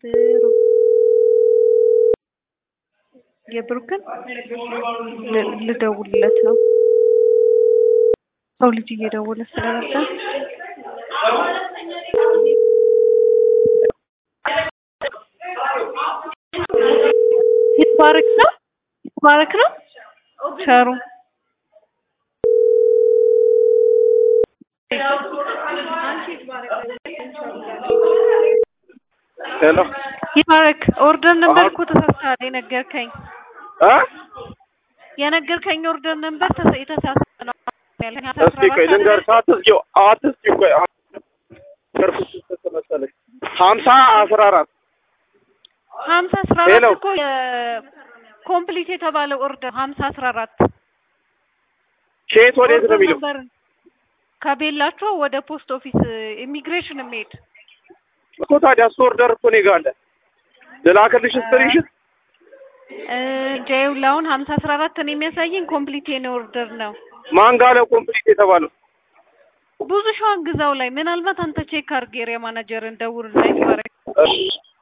ብሩክ የብሩክን ል- ልደውልለት ነው። ሰው ልጅ እየደወለ ስለነበር ይትባረክ ነው ይትባረክ ነው ቸሩ ሄሎ ይትባረክ ኦርደር ነበር እኮ ተሳስተሃል። የነገርከኝ እ የነገርከኝ ኦርደር ነበር ተሳ- የተሳሳተ ነው ያለኝ። እስኪ ቆይ ልንገርሽ፣ አትዝጊው፣ አትዝጊው። ቆይ ገርኩሽ ተመሰለሽ ሀምሳ አስራ አራት ሀምሳ አስራ ሄሎ። አራት እኮ ኮምፕሊት የተባለው ኦርደር ሀምሳ አስራ አራት ከየት ወዴት ነው የሚለው? ነበር ከቤላቸው ወደ ፖስት ኦፊስ ኢሚግሬሽን የሚሄድ እኮ ታዲያ እሱ ኦርደር እኮ እኔ ጋር አለ። ልላክልሽ ስክሪንሽት ጃዩል አሁን ሀምሳ አስራ አራት ነው የሚያሳየኝ ኮምፕሊት የኔ ኦርደር ነው። ማን ጋር ነው ኮምፕሊት የተባለው? ብዙ ሸዋን ግዛው ላይ ምናልባት አንተ ቼክ አድርጌ ኤሪያ ማናጀርን ደውል ላይ ይባረክ እሺ